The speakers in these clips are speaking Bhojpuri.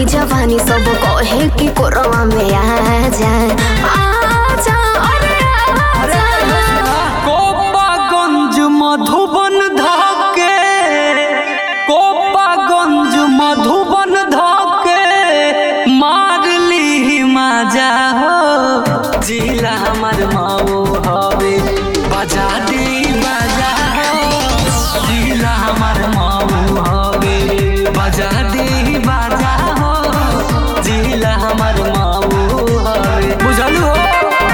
चढ़ली जवानी सब कहे कि कोरवा में आ जा आ जा अरे आ जा कोपागंज मधुबन धाके कोपागंज मधुबन धाके मारली मजा हो जिला हमर माओ हवे बजा दी बजा हो जिला हमर माओ हवे बजा दी बजा हो जिला हमर माओ हवे बुझलू हो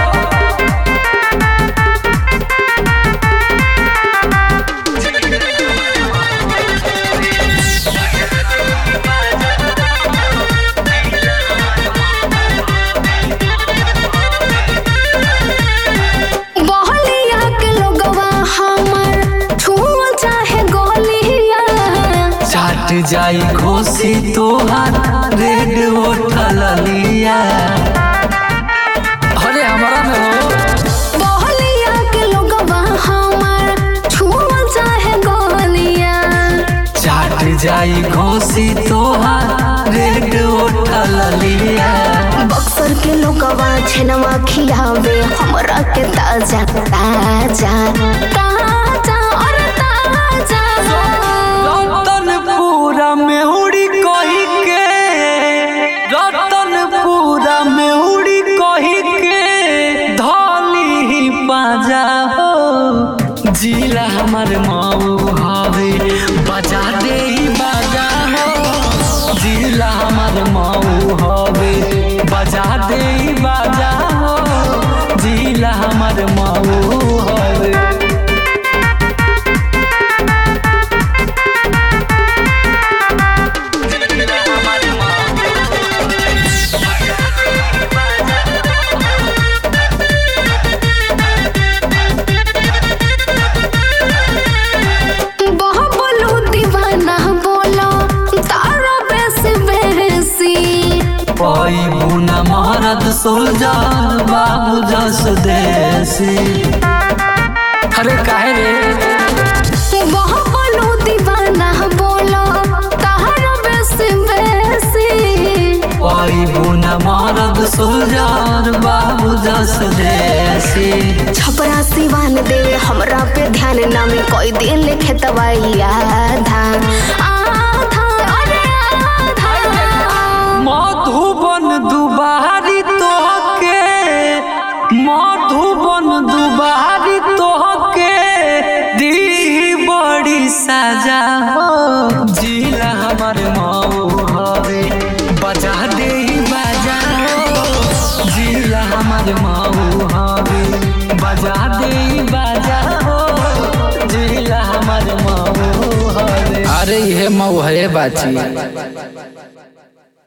बहलिया के लोगवा हमर छुआ चाहे गोलिया चाट जाई खोसी तोहार रेड होटल लिया अरे हमारा में हो बहलिया के लोगवा हमर छुआ चाहे गोलिया चाट जाई खोसी तोहार रेड होटल लिया बक्सर के लोगवा छेनवा खियावे हमरा के ताजा ताजा ताजा और ताजा रतनपुरा में उड़ी कही के रतनपुरा में उड़ी कही के धली बाजा हो जिला हमर माऊ हवे बजा दे बाजा हो जिला हमर माऊ हवे बजा दे बाजा हो जिला हमर माऊ हवे बहुत बोलू दीवाना बोलो तारा बेस बेसी पाई बुना महारत सोल्जर बाबू जस देसी अरे काहे रे बहुत बोलू दीवाना बोलो तारा बेस बेसी पाई बुना महारत सोल्जर बाबू जस देसी छपरा सिवान देवे हमरा पे ध्यान नामे कोई दिन लिखे तवाई आधा आधा अरे आधा मधुबन दुबारी तोहके मधुबन दुबारी तोहके दी बड़ी सजा हो जिला हमर माऊ हवे बजा दे बजा हो जिला हमर माऊ हवे बजा दे बजा हो जिला हमर माऊ हवे अरे यह मऊ है बाची